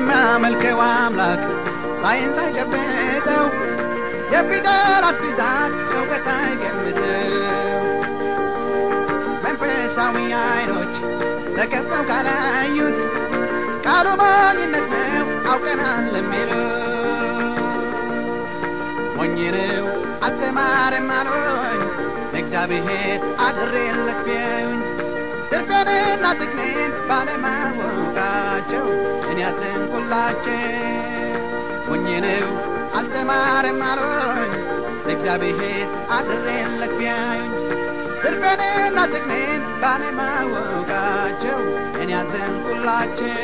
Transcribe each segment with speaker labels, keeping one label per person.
Speaker 1: የሚያመልከው አምላክ ሳይንስ አይጨብጠው የፊደላት ብዛት እውቀት አይገምተው መንፈሳዊ አይኖች ተከፍተው ካላዩት ቃሉ ሞኝነት ነው አውቀናል ለሚለው ሞኝ ነው አልተማረም አሉኝ እግዚአብሔር አድሬለት ቢያዩኝ ትርፌንና ጥቅሜን ባለማወቃቸው እኔ አዘንኩላቸው ሞኝ ነው አልተማረም አሉኝ እግዚአብሔር አድሬለት ቢያዩኝ ትርፌንና ጥቅሜን ባለማወቃቸው እኔ አዘንኩላቸው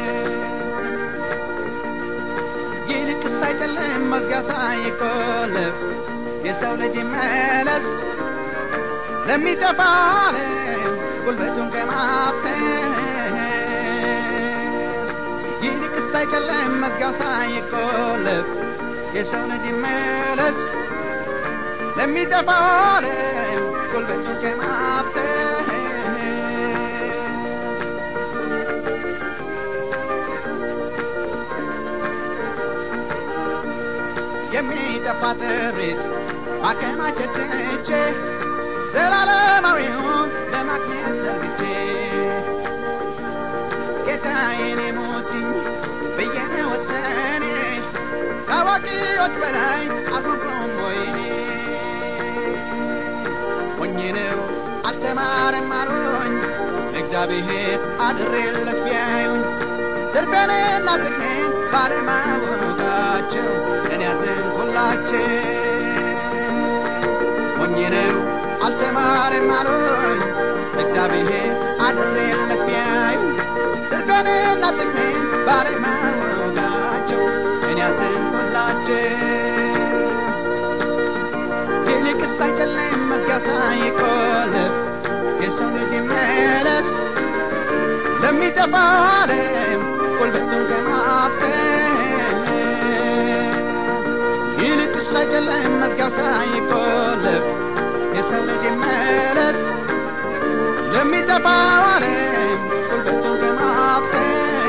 Speaker 1: ይልቅስ አይደለም መዝጊያው ሳይቆለፍ የሰው ልጅ መለስ ለሚጠፋ ዓለም ጉልበቱን ከማፍሰስ ይልቅስ አይደለም መዝጊያው ሳይቆለፍ የሰው ልጅ መለስ ለሚጠፋ ዓለም ጉልበቱን ከማፍሰስ የሚጠፋ ጥሪት ማከማቸት ትቼ ዘላለማዊውን ለማግኘት ዘርግቼ ጌታዬን የሞትኝ ብዬ ወሰኔ ከአዋቂዎች በላይ አልሆንኩም ወይኔ ሞኝ ነው አልተማረም አሉኝ እግዚአብሔር አድሬለት ቢያዩኝ ትርፌንና ጥቅሜን ባለማወቃቸው እኔ ያዘንኩላቸው ሞኝ ነው አልተማረም አሉኝ እግዚአብሔር አድሬለት ቢያዩኝ ትርፌንና ጥቅሜን ባለማወቃቸው እኔ ያዘንኩላቸው ይልቅስ አይደለም መዝጊያው ሳይቆለፍ የሰው ልጅ መለስ ለሚጠፋው ዓለም ጉልበቱን ከማፍሰስ ይልቅስ አይደለም መዝጊያው ሳይቆለፍ የሰው ልጅ መለስ ለሚጠፋው ዓለም ጉልበቱን ከማፍሰስ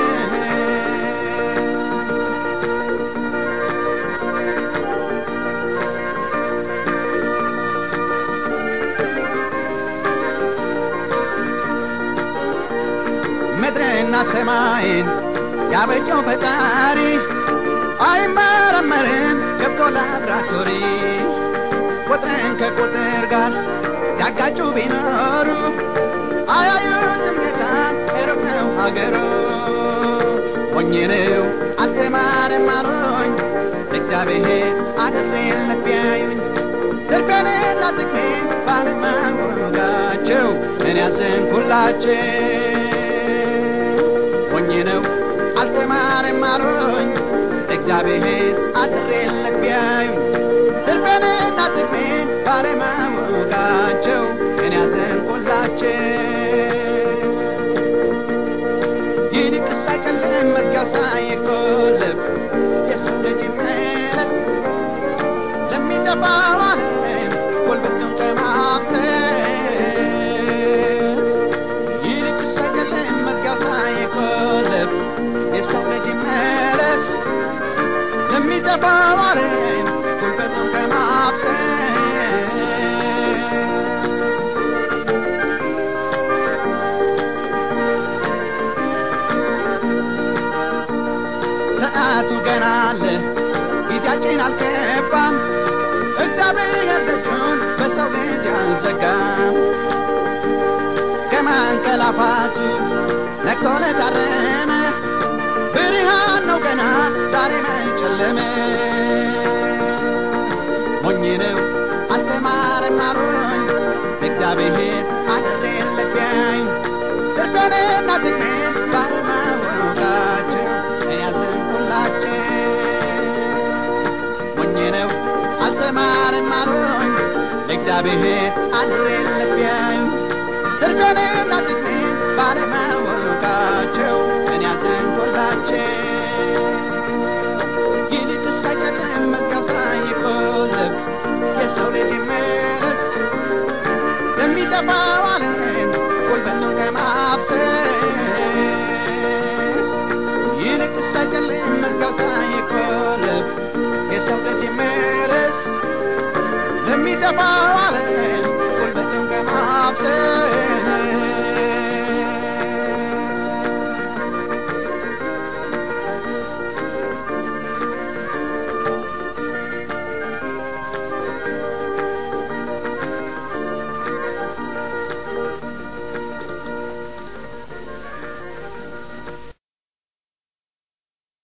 Speaker 1: ምድርና ሰማይን ያበጀው ፈጣሪ አይመረመርም ገብቶ ላብራቶሪ ቁጥርን ከቁጥር ጋር ያጋጩ ቢኖሩ አያዩትም ጌታን ሩቅ ነው ሀገሩ ሞኝ ነው አልተማረም አሉኝ እግዚአብሔር አድሬለት ቢያዩኝ ትርፌንና ጥቅሜን ባለማወቃቸው እኔ ያዘንኩላቸው ሞኝ ነው አልተማረም አሉኝ እግዚአብሔር አድሬለት ቢያዩኝ ትርፌንና ጥቅሜን ባለማወቃቸው እኔ ያዘንኩላቸው ይልቅስ አይጨልም መዝጊያው ሳይቆለፍ የሰው ልጅ መለስ ለሚጠፋው ዓለም ጉልበቱን ከማፍሰስ ይልቅስ አይደለም መዝጊያው ሳይቆለፍ የሰው ልጅ መለስ ለሚጠፋው ዓለም ጉልበቱን ከማፍሰስ ሰዓቱ ገና አለ ጊዜያችን አልገባም እግዚአብሔር ደጁን በሰው ልጅ አልዘጋም ከማንቀላፋቱ ነቅቶ ለታረመ ብርሃን ነው ገና ዛሬ መጨለመ ሞኝ ነው አልተማረም አሉኝ እግዚአብሔር አድሬለት ቢያዩኝ ትርፌንና ጥቅሜን ባለማወቃቸው እኔ ያዘንኩላቸው ሞኝ ነው አልተማረም አሉኝ እግዚአብሔር አድሬለት ቢያዩኝ ትርፌንና ጥቅሜን ባለማወቃቸው እኔ ያዘንኩላቸው ይልቅስ አይደለም መዝጊያው ሳይቆለፍ የሰው ልጅ መለስ ለሚጠፋው ዓለም ጉልበቱን ከማፍሰስ ይልቅስ አይደለም ዋለ